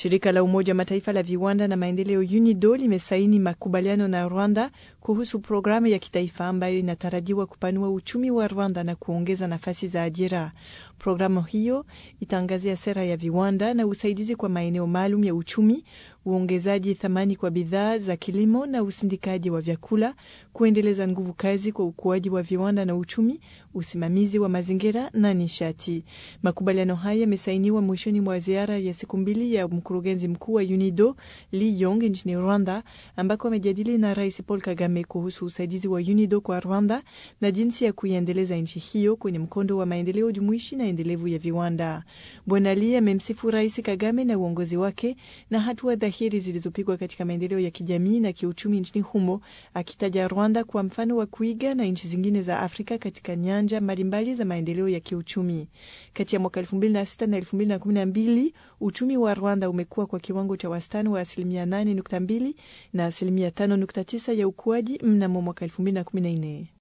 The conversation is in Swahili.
Shirika la Umoja wa Mataifa la viwanda na maendeleo UNIDO limesaini makubaliano na Rwanda kuhusu programu ya kitaifa ambayo inatarajiwa kupanua uchumi wa Rwanda na kuongeza nafasi za ajira. Programu hiyo itaangazia sera ya viwanda na usaidizi kwa maeneo maalum ya uchumi, uongezaji thamani kwa bidhaa za kilimo na usindikaji wa vyakula, kuendeleza nguvu kazi kwa ukuaji wa viwanda na uchumi, usimamizi wa mazingira na nishati. Makubaliano haya yamesainiwa mwishoni mwa ziara ya siku mbili ya mkurugenzi mkuu wa UNIDO Lee Yong nchini Rwanda, ambako amejadili na Rais Paul Kagame kuhusu usaidizi wa UNIDO kwa Rwanda na jinsi ya kuiendeleza nchi hiyo kwenye mkondo wa maendeleo jumuishi na endelevu ya viwanda. Bwana Lee amemsifu Rais Kagame na uongozi wake na hatua dhahiri zilizopigwa katika maendeleo ya kijamii na kiuchumi nchini humo, akitaja Rwanda kwa mfano wa kuiga na nchi zingine za Afrika katika nyanja mbalimbali za maendeleo ya kiuchumi. Kati ya mwaka 2006 na 2012 uchumi wa Rwanda umekuwa kwa kiwango cha wastani wa asilimia 8.2 na asilimia 5.9 ya ukuaji mnamo mwaka 2014.